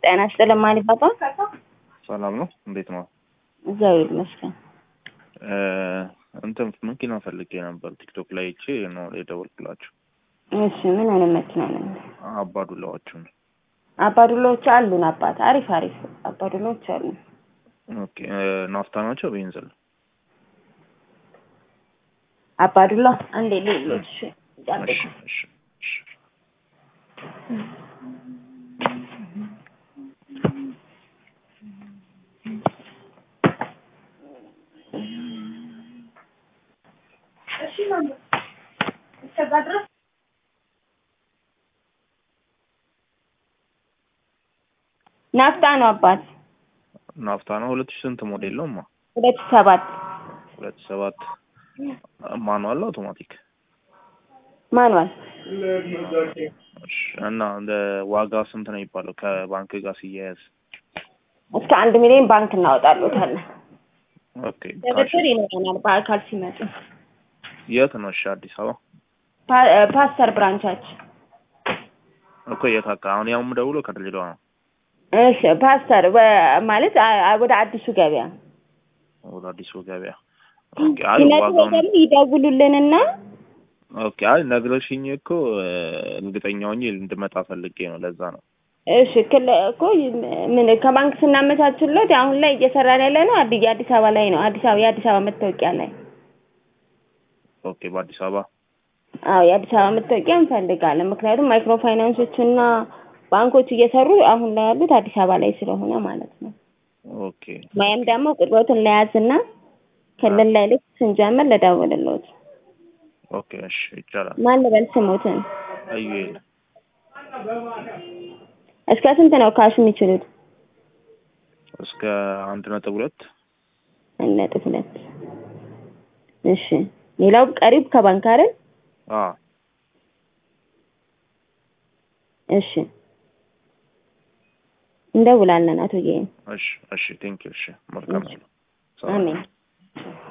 ጤና ይስጥልኝ ማን ይባባል? ሰላም ነው። እንዴት ነው? እግዚአብሔር ይመስገን። እንትን መኪና ፈልጌ ነበር ቲክቶክ ላይ አይቼ ነው የደወልኩላችሁ። እሺ ምን አይነት መኪና ነው? አባዱላዎቹን። አባዱላዎች አሉን አባት። አሪፍ አሪፍ አባዱላዎች አሉን። ኦኬ ናፍታ ናቸው ቤንዝል? አባዱላ አንዴ ሌሎች እሺ እሺ እሺ ናፍጣ ነው አባት። ናፍታ ነው። ሁለት ሺህ ስንት ሞዴል ነው? ማ ሁለት ሺህ ሰባት ሁለት ሺህ ሰባት ማኑዋል አውቶማቲክ? ማኑዋል። እሺ እና እንደ ዋጋ ስንት ነው የሚባለው ከባንክ ጋር ሲያያዝ? እስከ አንድ ሚሊዮን ባንክ እናወጣሉታለን። ኦኬ ካሽ ድርድር ይኖረናል በአካል ሲመጡ። የት ነው? እሺ አዲስ አበባ ፓ- ፓስተር ብራንቻችን እኮ የት አካ አሁን ያው የምደውለው ከድሬዳዋ ነው። እሺ ፓስተር ወ- ማለት አ- አ- ወደ አዲሱ ገበያ ወደ አዲሱ ገበያ። ኦኬ አይ ሲመጡ ዋጋውን ደግሞ ይደውሉልንና ኦኬ አይ ነግረሽኝ እኮ እርግጠኛ ሆኜ እንድመጣ ፈልጌ ነው። ለዛ ነው። እሺ ክል እኮ ምን ከባንክ ስናመቻችለት አሁን ላይ እየሰራን ያለ ነው አዲ የአዲስ አበባ ላይ ነው። አዲስ አበባ የአዲስ አበባ መታወቂያ ላይ ኦኬ በአዲስ አበባ አዎ የአዲስ አበባ መታወቂያ እንፈልጋለን። ምክንያቱም ማይክሮ ፋይናንሶችና ባንኮች እየሰሩ አሁን ላይ ያሉት አዲስ አበባ ላይ ስለሆነ ማለት ነው። ኦኬ ወይም ደግሞ ቁጥሮትን ለያዝና ክልል ላይ ልክ ስንጀምር ልደውልልዎት። ኦኬ እሺ ይቻላል። ማን ልበል ስሞትን? አዩኤል እስከ ስንት ነው ካሽ የሚችሉት? እስከ አንድ ነጥብ ሁለት አንድ ነጥብ ሁለት እሺ። ሌላው ቀሪብ ከባንክ አይደል? አ እሺ እንደውላለን አቶ ጌ እሺ እሺ ቴንክ ዩ እሺ መልካም ነው። አሜን።